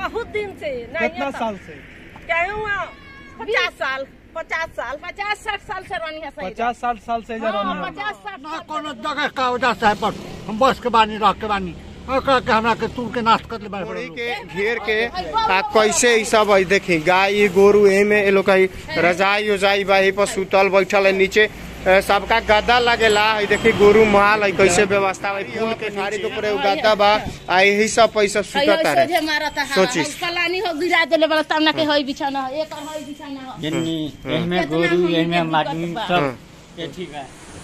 बहुत दिन से नहीं कितना साल से क्या हुआ पचास साल पचास साल पचास साठ साल से रही है सही पचास साठ साल से इधर रहनी है पचास साठ ना कोनो जगह का वजह से पर हम बस के बानी रह के बानी ओकरा के हमरा के तूर के नाश कर ले बारे कोड़ी के घेर के आ कैसे ई सब है देखी गाय गोरु एमे ए लोग का ई रजाई उजाई बा एही पर सुतल बैठल है नीचे ए, सबका गद्दा लगेला है देखी गोरु महाल है कैसे व्यवस्था है फूल के थारी के ऊपर एगो गद्दा बा आ यही सब पैसा सुतता सोझे है मारता है सोचिस। पलानी हो गिरा देले वाला तब ना के होई बिछाना है एक और होई बिछाना है जन्नी एहमे कितना गोरू हम एहमे के माटी दिक्कत बा। सब ये ठीक है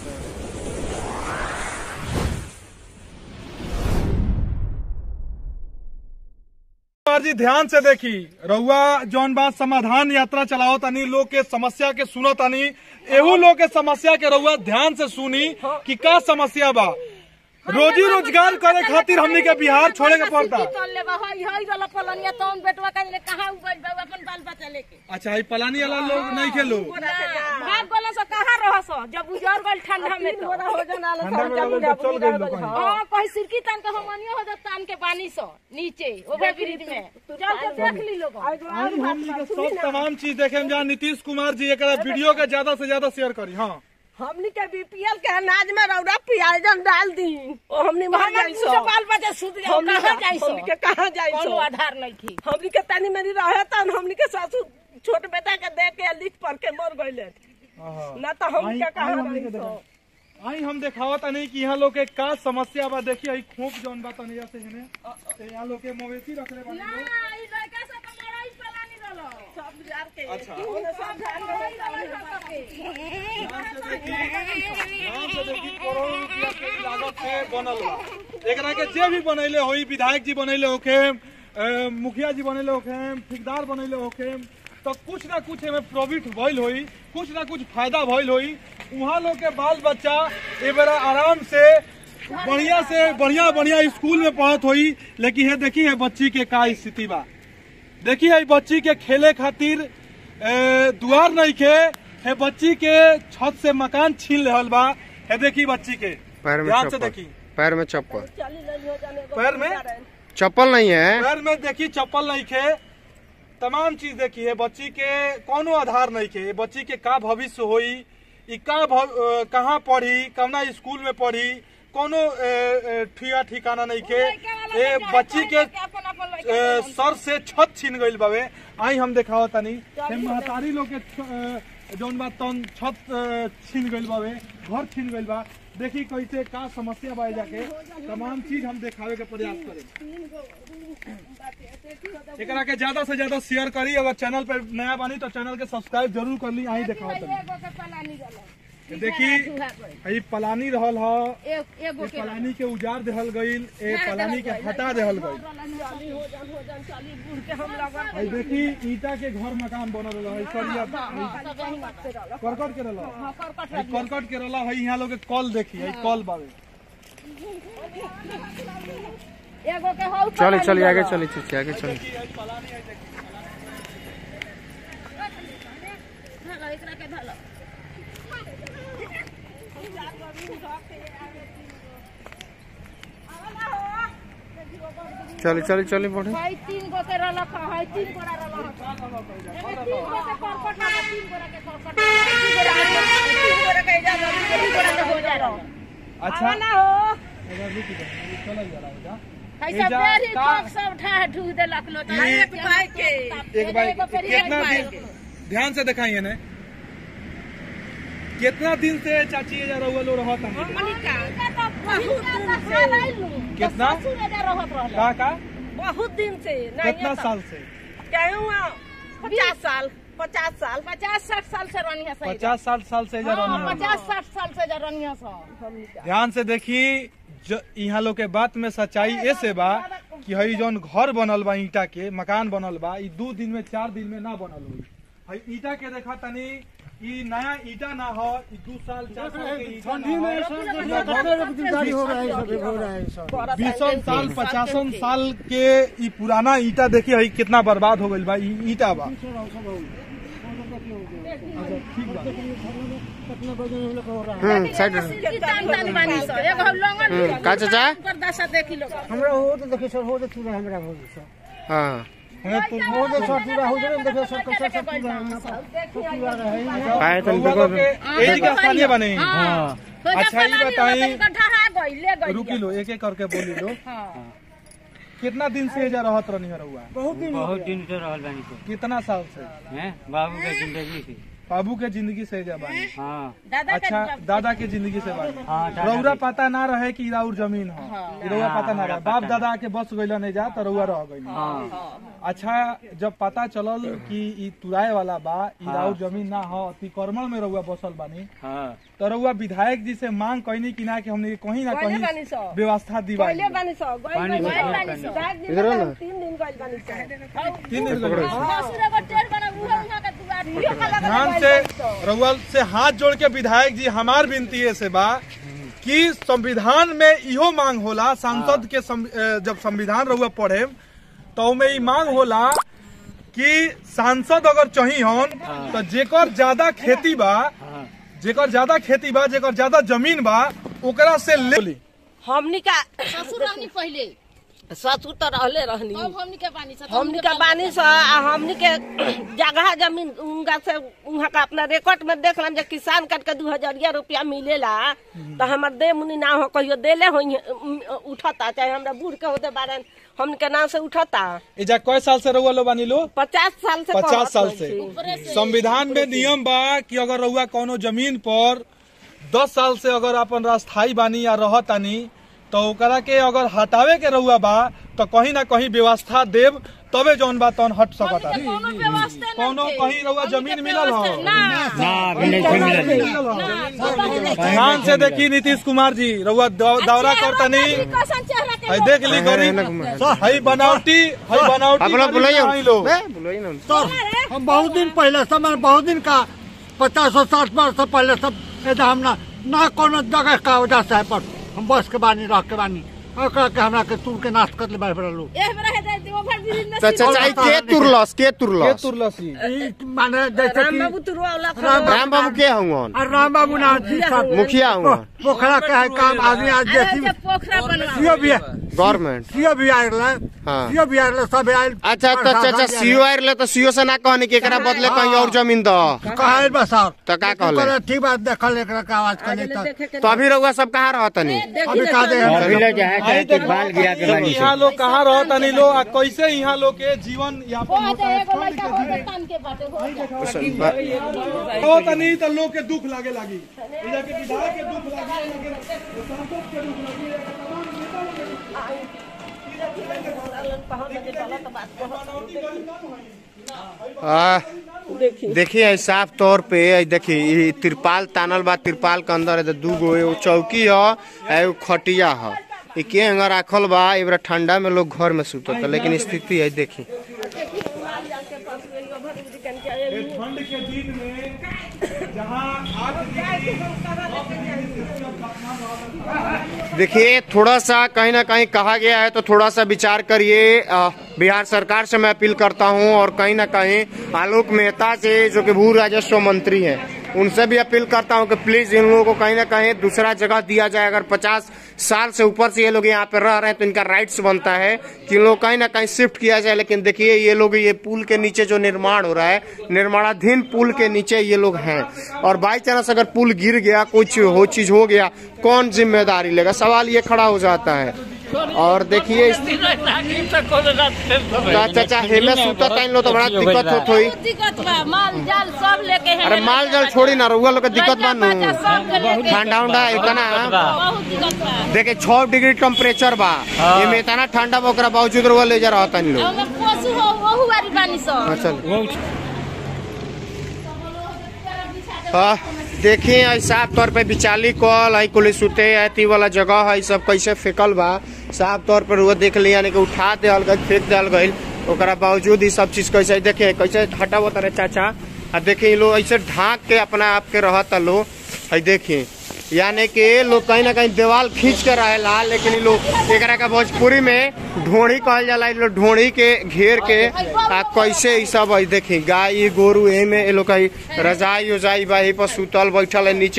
कुमार जी ध्यान से देखी रउआ जौन बात समाधान यात्रा चलाओ तनी लोग के समस्या के सुनो तनी एहू लोग के समस्या के रउआ ध्यान से सुनी कि का समस्या बा रोजी रोजगार करे खातिर हमनी के बिहार छोड़े के पड़ता सिटी तोड़ लेबा हई हई वाला पलनिया तौन बेटवा का ले कहां उबल बा अपन बाल बच्चा लेके अच्छा ई पलानी वाला लोग नहीं के लोग भाग गोला से कहां रहस जब उजर गल ठंडा में तो हो जाना ठंडा में लोग तो चल गइल लोग कहीं। हां कहीं सिरकी तान के हमनियो हो जा तान के पानी सो नीचे ओवर ब्रिज में चल के देख ली लोग आई हमनी के सब तमाम चीज देखे में जहाँ नीतीश कुमार जी एकरा वीडियो के ज्यादा से ज्यादा शेयर करी हाँ हमनी के बीपीएल के अनाज में रौरा प्याजन डाल दी ओ हमनी मर जाई सो हमर बाल बच्चा सुत जाओ हमनी कहां जाई सो हमनी के कहां जाई कोनो सो आधार नहीं थी हमनी के तनी मेरी रहे तन हमनी के सासू छोट बेटा के दे के लिख पढ़ के मर गइले हाँ। ना तो हम आई- के आई कहां हमनी रही के सो देखा। आई हम देखावत नहीं कि यहाँ लोग के का समस्या बा देखिए आई खूब जौन बा तनी से हने ते यहाँ लोग के मवेशी रखले बानी ना लोग। ई लड़का से तो मरई पलानी रहलो सब जार के अच्छा। ओने सब जार के ध्यान से देखी ध्यान से देखी करोड़ों रुपया के लागत से बनल बा एकरा के जे भी बनैले होई विधायक जी बनैले होखे अ, मुखिया जी बनैले होखे ठेकेदार बनैले होखे तो कुछ ना कुछ एमे प्रॉफिट भइल होई कुछ ना कुछ फायदा भइल होई उहाँ लोग के बाल बच्चा ए बेरा आराम से बढ़िया से बढ़िया बढ़िया स्कूल में पढ़त होई लेकिन हे देखी है बच्ची के का स्थिति बा देखिए है बच्ची के खेले खातिर ए, दुआर नहीं के है बच्ची के छत से मकान छीन रहल बा है देखी बच्ची के पैर में ध्यान से चप्पल देखी पैर में चप्पल चली नहीं हो जाने को पैर में चप्पल नहीं है पैर में देखी चप्पल नहीं खे तमाम चीज देखी है बच्ची के कोनो आधार नहीं के बच्ची के का भविष्य होई ई का भव- अ, कहाँ पढ़ी कवना स्कूल में पढ़ी कोनो ए, ए, ठिया ठिकाना नहीं के ए बच्ची के अपन अपन लड़का ए, सर से छत छीन गइल बावे आई हम देखावत तनी हे महतारी लोग के छ- अ, जौन बा तन छत अ, छीन गइल बावे घर छीन गइल बा देखी कैसे का समस्या बा जाके तमाम चीज हम देखावे के प्रयास करें एकरा के ज्यादा से ज्यादा शेयर करी अगर चैनल पे नया बानी तो चैनल के सब्सक्राइब जरूर कर ली आई देखावत तनी एगो के पलानी रहलो देखी ई पलानी रहल ह एक एगो ए के पलानी के उजाड़ देहल गइल ए पलानी के हटा देहल गइल चली हो जान हो जान चली बूढ़ के हम लगन आई देखी ईटा के घर मकान बनल रहा है सरिया करकट के रहा है करकट के रहा है यहाँ लोग के कल देखी है कल बावे एगो के हौ चलिए चलिए आगे चलिए चलिए आगे चलिए धलो एकरा के धलो चलिए चलिए चलिए बढ़े हई तीन गो के रहलक ह, हई तीन गोरा रहलक ह। एमे तीन गो के करकट रहल, तीन गोरा के करकट रहल, तीन गोरा के इजाजत, तीन गोरा के हो जा रहल। अच्छा ना हो अगर रुकी तो, अभी चलल जाला हो जा। हई ए सब जा, बेरी का- ठोक सब ढा ढू देलक लो तो ये- एक भाई के एक बार एगो पेरी कितना एक भाई दिन के। ध्यान से दिखाइए ने कितना दिन से चाची ये जा रहुआ लोग रहत हैं इनका तो बहुत दिन से रहलू। कितना? ससुर एजा रहत रहल। का का बहुत दिन से नहीं कितना साल से क्या हुआ पचास साल पचास साल पचास साठ साल से रही है सही पचास साठ साल से जा रही हैं पचास साठ साल से जा रही है सब ध्यान से देखी ज- यहाँ लोग के बात में सच्चाई ऐसे बा कि हई जौन घर बनल बा ईटा के मकान बनल बा ई दू दिन में चार दिन में ना बनल हुई हई ईटा के देखा तनी ई नया ईटा ना हो ई दू साल चार साल के ईटा ठंडी ना में हो सब दिनदारी हो रहा है सब हो रहा है सब बीसन साल पचासन साल के ई पुराना ईटा देखिए हई कितना बर्बाद हो गइल बा ई ईटा बा अच्छा ठीक बा कितना बजे हम लोग हो रहा है हम्म साइड सिरकी तान तान बानी सो एगो हम लोगन हम्म, का चाचा? पर दशा देखी लोग हमरा हो तो देखिए सर हो तो पूरा हमरा हो सर हाँ काहे तनी रउआ देखो लोग के एज के स्थानीय बने हाँ अच्छा, ये बताई- ढहा गई ले गई रुकी लो एक एक करके बोली लो हाँ कितना दिन से एजा रहत रहनी है रउआ बहुत दिन से रहल बानी को कितना साल से हैं बाबू के जिंदगी से बाबू के जिंदगी से एजा बानी हाँ दादा के अच्छा जब- दादा के जिंदगी से बानी हाँ दादा रउरा के- पता ना रहे कि इराउर जमीन हो रउरा पता ना रहे बाप दादा के बस गइल नहीं जा तो रउआ रह गइल हाँ अच्छा जब पता चलल कि ई तुराए वाला बा इराउर जमीन ना हो अतिक्रमण में रउआ बसल बानी हाँ तो रउआ विधायक जी से मांग कहनी कि ना कि हमने कहीं ना पहले कहीं बानी सौ व्यवस्था दिवाई पहले बानी सौ गइल पानी बानी भरल बानी बानी सौ सात दिन इधर हो बाद ना। तीन दिन गइल बानी सौ तीन दिन गइल। ससुर एगो टेढ़ बना उहे उहाँ के दुआर पर। ध्यान से रउआ से हाथ जोड़ के विधायक जी हमार विनती है से बा कि संविधान में इहो मांग होला सांसद के सं, अ, जब संविधान रउआ पढ़े तो में ई मांग होला कि सांसद अगर चाही हन तो जेकर ज्यादा खेती बा हाँ जेकर ज्यादा खेती बा जेकर ज्यादा जमीन बा ओकरा से ले हमनी का ससुर रहनी पहिले ससुर तो रहले रहनी अब हमनी के बानी सा हमनी का बानी सा आ हमनी के जगह जमीन उनका से उहाँ का अपना रिकॉर्ड में देख लन जे किसान काट के दू हजारिया रुपया मिलेला तो हमार दे मुनी ना हो कहियो देले हो उठता चाहे हमरा बूढ़ के होते बारन हमनी के नाम से उठता एजा कई साल से रउआ लो बानी लो पचास साल से पचास कहत साल रहल से छी। संविधान में नियम बा कि अगर रउआ कोनो जमीन पर दस साल से अगर अपन अस्थाई बानी या रहतानी तो ओकरा के अगर हटावे के रउआ बा तो कहीं ना कहीं व्यवस्था देव तबे जौन बा तौन हट सकता कोनो व्यवस्था कोनो कहीं रउआ जमीन मिलल हो ना ना अभी नहीं छे मिलल ध्यान से देखी नीतीश कुमार जी रउआ दौ- दौरा करतनी कैसन चेहरा के हई देख ली गरीब हई बनावटी हई बनावटी आप लोग गरीब बुलाइए हई लोग ए, बुलाइए ना सर हम बहुत दिन पहले से मैं बहुत दिन का पचास और साठ वर्ष से पहले सब एदा हम ना ना कोनो जगह का वजह से है पर हम बस के बानी रह के बानी ओकरा के हमरा के तूर के नाश कर ले बाहर लोग एह बेरा है दे ओवर दिन में तो चाचा ई के तुरलस के के तुरलस तुरलसी ई माने जैसे राम कि बाबू तुरवाला राम राम बाबू के हुआ और राम बाबू ना जी साहब मुखिया हुआ पोखरा के है काम आदमी आज अरे जैसी जे पोखरा बनवा सीओ भी गवर्नमेंट सीओ भी आयल हाँ। सीओ भी आयल सब आयल अच्छा तो चाचा सीओ आयर ले तो सीओ से ना कहनी कि एकरा बदले कहीं और जमीन दो कहल बस और तो का कहले ठीक बात देखल एकरा का आवाज कने तक तो अभी रउआ सब कहाँ रहतनी अभी का दे अभी ले जाए चाहे तिरपाल गिरा के बानी यहाँ लोग कहाँ रहतनी लो आ कैसे यहाँ लोग के जीवन यापन हो होता जाए है एगो लड़का हो जाए तान के बाटे हो हो तनी तो लोग के दुख लागे लागी इधर के विधायक के दुख लागी इधर के सांसद के दुख लागी इधर के तमाम नेता लोग के दुख लागी। आ, देखिए साफ तौर पे ई देखिए ई तिरपाल तानल बा तिरपाल के अंदर है दू गो एगो चौकी ह आ एगो खटिया ह ई के अंगर राखल बा एबरा ठंडा में लोग घर में सुतता लेकिन स्थिति है देखी ये ठंड के दिन में जहाँ आठ डिग्री देखिए थोड़ा सा कहीं ना कहीं कहा गया है तो थोड़ा सा विचार करिए अ, बिहार सरकार से मैं अपील करता हूं और कहीं ना कहीं आलोक मेहता से जो कि भू राजस्व मंत्री हैं उनसे भी अपील करता हूं कि प्लीज इन लोगों को कहीं ना कहीं दूसरा जगह दिया जाए अगर पचास साल से ऊपर से ये लोग यहाँ पे रह रहे हैं तो इनका राइट्स बनता है कि इन लोग कहीं ना कहीं शिफ्ट किया जाए लेकिन देखिए ये लोग ये पुल के नीचे जो निर्माण हो रहा है निर्माणाधीन पुल के नीचे ये लोग हैं और बाई चांस अगर पुल गिर गया कुछ हो चीज हो गया कौन जिम्मेदारी लेगा सवाल ये खड़ा हो जाता है और देखिए इस- का चाचा हेमे सुता टाइम लो तो बड़ा दिक्कत होत होई बहुत दिक्कत बा माल जाल सब लेके है अरे माल जल छोड़ी ना रउआ लोग के दिक्कत बा नु बच्चा सब के लेके ठंडा उंडा इतना बहुत दिक्कत बा देखे छह डिग्री टेम्परेचर बा ये में इतना ठंडा बा ओकरा बावजूद रउआ ले जा रहा तनी लोग ओमे पशु हो वहु वाली बानी सब हाँ, चल हाँ, देखिए आई साफ तौर पे बिचाली कल है कुली सुते ऐती वाला जगह है सब कैसे फेकल बा साफ तौर पर वो देख लिया यानी कि उठा देल गई फेंक देल गई ओकरा बावजूद ही सब चीज कैसे देखिए कैसे हटावो तारे चाचा आ देखिए ये लोग ऐसे ढाक के अपना आप के रहता लो है देखिए यानी कि लोग कहीं ना कहीं दीवार खींच के रहेला लेकिन ये लोग एकरा का भोजपुरी में ढोड़ी कहल जाला ये लोग ढोड़ी के घेर के आ कैसे ई सब है देखी गाय गोरू एमे ये लोग कहीं रजाई उजाई बा यही पर सुतल बैठल है नीचे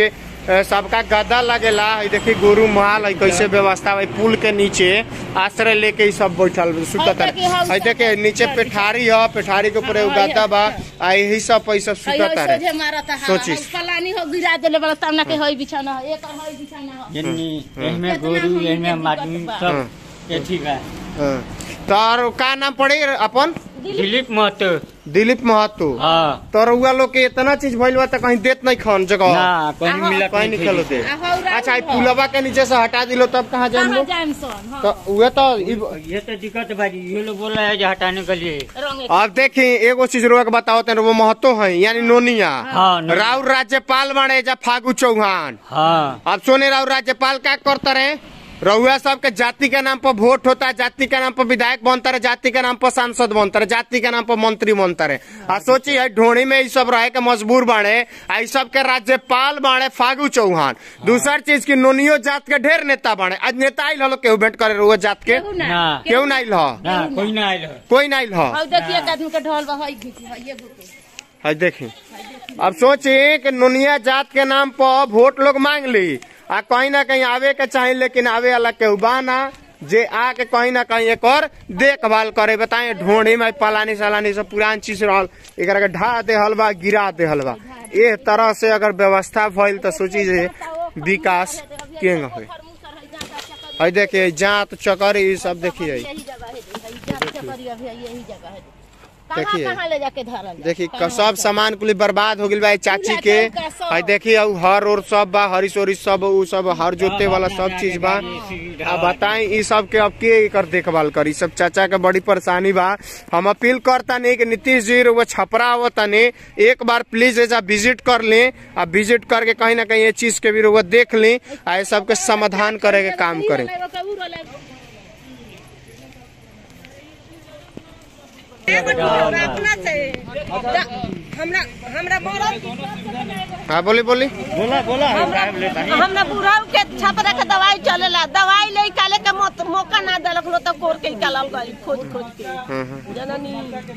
ए, सबका गदा लगेला है देखी गोरू माल है कैसे व्यवस्था है पुल के नीचे आश्रय लेके ई सब बैठल सुतत है देखी हम है देखे नीचे पेठारी है पेठारी के ऊपर एगो गदा बा आ यही सब पैसा सुतत सोझे है मारता है सोचिस। पलानी हो गिरा देले वाला सामने के होई बिछाना हो एक और होई बिछाना हो जन्नी एहमे गोरू एहमे माटी सब एथी बा हाँ। तो और का नाम पड़े अपन दिलीप महतो दिलीप महतो हाँ तो रउआ लोग के इतना चीज भइल बा त कहीं देत नहीं खन जगह ना कहीं मिलत कहीं नहीं निकलो दे आ हौरा अच्छा ई पुलवा के नीचे से हटा दिलो तब कहाँ जाएम कहाँ लोग जाएम सन हाँ तो उहे तो ई- ये तो दिक्कत भाई ये लोग बोल रहे हैं जो हटाने के लिए रंग अब देखी एगो चीज रोक बताओ तेरे वो महतो है यानी नोनिया हाँ, नोनिया। राउर राज्यपाल बने जा फागू चौहान हाँ अब सोने राउर राज्यपाल क्या करते रहे रहुआ सब के जाति के नाम पर वोट होता है जाति के नाम पर विधायक बनता रहे जाति के नाम पर सांसद बनता रहे जाति के नाम पर मंत्री बनता रहे आ सोची है ढोणी में ई सब रहे के मजबूर बाड़े आ ई सब के राज्यपाल बाड़े फागू चौहान दूसर चीज की नोनियो जात के ढेर नेता बाड़े आज नेता आइल हलो केहू भेंट करे रहुआ जात के ना केहू ना आइल ह ना कोई ना आयल है कोई ना आइल ह और देखिए एक आदमी के ढोल बा होई घिची होई ये बुतो है देखी अब सोची कि नुनिया जात के नाम पर वोट लोग मांग ली आ कहीं ना कहीं आवे के चाहे लेकिन आवे वाला केहू बा ना जे आके कहीं ना कहीं एक और देखभाल करे बताए ढोंढी में पलानी सलानी सब पुरान चीज रहल एकरा के ढा देहल बा गिरा देहल बा ए तरह से अगर व्यवस्था भइल तो सोची जे विकास केंग होई है देखिए जात चकर ई सब देखिए यही जगह है यही जगह अभी यही जगह है कहाँ देखिए। कहाँ ले जाके धरल जाए? देखी कहाँ सब सामान कुल बर्बाद हो गइल बा ई चाची के पूरा चौका सब। है देखी अब हर और सब बा हरिस ओरिस सब उ सब हर जोते वाला सब चीज बा अब बताई ई सब के अब के एकर देखभाल करी सब चाचा के बड़ी परेशानी बा हम अपील करता नहीं कि नीतीश जी वो छपरा आवता ने एक बार प्लीज ऐसा विजिट कर ले आ विजिट करके कहीं ना कहीं ये चीज के भी वो देख ले आ ये सब के समाधान करे के काम करे अपना से हमरा हमरा मरद हाँ बोली बोली बोला बोला हमरा बुढ़ाऊ के छपरा के दवाई चलेला दवाई ले काले के मौत- मौका ना देलक लो तो कोर के निकालल गई खोज खोज के जननी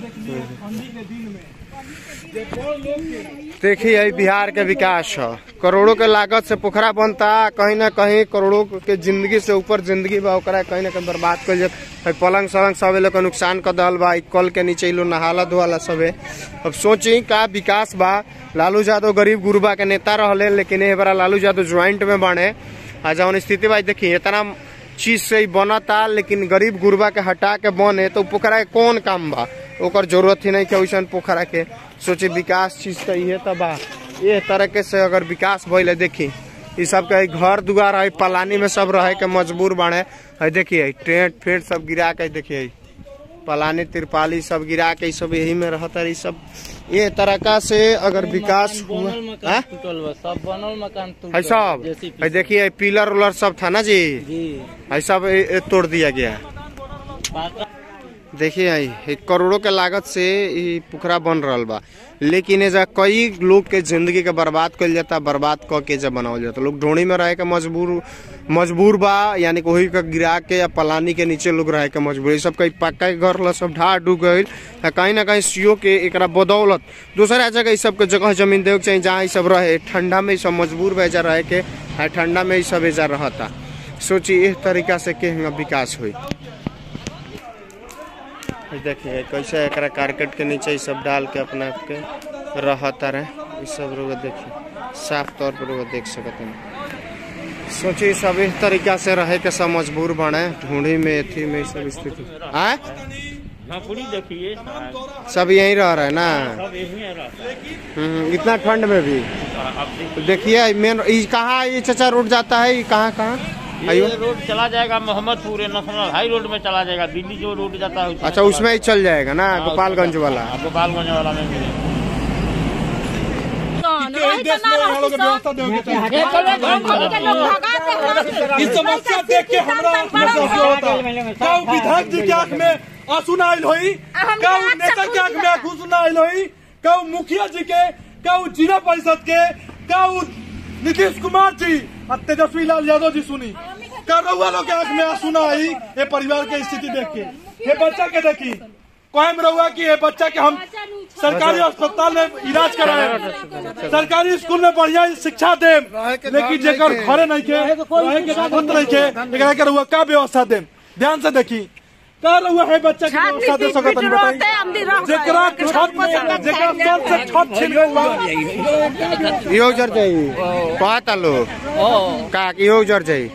देखिए यही बिहार के विकास है करोड़ों के लागत से पोखरा बनता कहीं ना कहीं करोड़ों के जिंदगी से ऊपर जिंदगी बा ओकरा कहीं ना कहीं बर्बाद कर जात है पलंग सलंग सब ए लोग के नुकसान कर दल बा ई कल के नीचे इ लोग नहाला धोवाला सबे अब सोची का विकास बा लालू यादव गरीब गुरबा के नेता रहले लेकिन ए बार लालू यादव ज्वाइंट में बने आ जौन स्थिति बा देखी इतना चीज से ही बनता लेकिन गरीब गुरबा के हटा के बने तो उ पोखरा के कौन काम बा ओकर जरूरत ही नहीं के वैसन पोखरा के सोचे विकास चीज तो इहे तो बा ये तरह से अगर विकास भइले देखी ई सब के घर दुआर है पलानी में सब रहे के मजबूर बाड़े है देखिए टेंट फेंट सब गिरा के देखिए पलानी तिरपाली सब गिरा के ई सब यही में रहता ई सब ये तरह से अगर विकास हुआ हैं? सब बनल मकान है सब है देखिए पिलर उलर सब था ना जी है सब ए- ए तोड़ दिया गया है देखिए आई एक करोड़ों के लागत से ई पोखरा बन रहल बा लेकिन एजा कई लोग के जिंदगी के बर्बाद कइल जाता बर्बाद क के जब बनावल जाता लोग ढोणी में रहे के मजबूर मजबूर बा यानी कि वही के गिरा के या पलानी के नीचे लोग रहे के मजबूर ई सब कई पक्का के घर ला सब ढा डूब गइल आ कहीं ना कहीं सीओ के एकरा बदौलत दूसरा जगह ई सब के जगह जमीन देवे के चाहिए जहाँ ई सब रहे ठंडा में ई सब मजबूर बा एजा रहे के आ ठंडा में ई सब एजा रहता सोची इस तरीका से के हिंगा विकास हुई ई देखिए कैसे एकरा कारकेट के नीचे ई सब डाल के अपना के रहता रहे ई सब लोग देखिए साफ तौर पर वो देख सकते हैं सोचिए सब इस तरीका से रहे के सब मजबूर बने ढूंढी में एथी में ई सब स्थिति आय पूरी देखिए सब यहीं रह रहे हैं ना सब यही रहता हम्म, इतना ठंड में भी देखिए मेन ई कहाँ ये चचा रोड जाता है ये कहाँ कहाँ आइयो ये रोड चला जाएगा मोहम्मदपुर नेशनल हाई रोड में चला जाएगा दिल्ली जो रोड जाता है अच्छा उसमें ही चल जाएगा ना गोपालगंज वाला हाँ, गोपालगंज वाला में मिलेगा के देश में यहाँ लोग के व्यवस्था देवे के चाहिए इस समस्या देख के हमरा महसूस होता का उ विधायक जी के आंख में आंसू ना आइल होई का उ नेता के आंख में आंसू ना आइल होई का उ मुखिया जी के का उ जिला परिषद के का उ नीतीश कुमार जी और तेजस्वी लाल यादव जी सुनी का रउआ लोग के आंख में आंसू ना आई ये परिवार के स्थिति देख के ये बच्चा के देखी कहे रहुआ कि ये बच्चा के हम सरकारी अस्पताल में इलाज कराए सरकारी स्कूल में बढ़िया शिक्षा दे लेकिन जेकर घरे नहीं के रहे के साधन नहीं के एकरा के रहुआ का व्यवस्था दे ध्यान से देखी का रहुआ है बच्चा के व्यवस्था दे सकत नहीं रोते बताई हमदी रह गए। जेकरा छत में जेकरा सर से छत छिन गइल बा इहो जर जाई कहता लोग का कि इहो जर जाई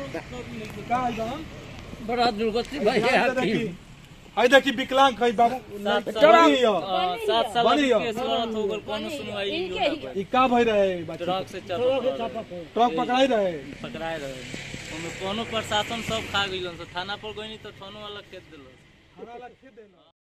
बड़ा दुर्गति भाई देखी आई देखी विकलांग है बाबू बड़ी है। सात साल बड़ी है। केस लड़त हो गल कोनो सुनवाई नहीं होता ई का भई रहे बच्चा ट्रक से चल ट्रक पकड़ाई रहे पकड़ाए रहे ओमे कोनो प्रशासन सब खा गइलन से थाना पर गइनी तो थानो वाला खेत देलो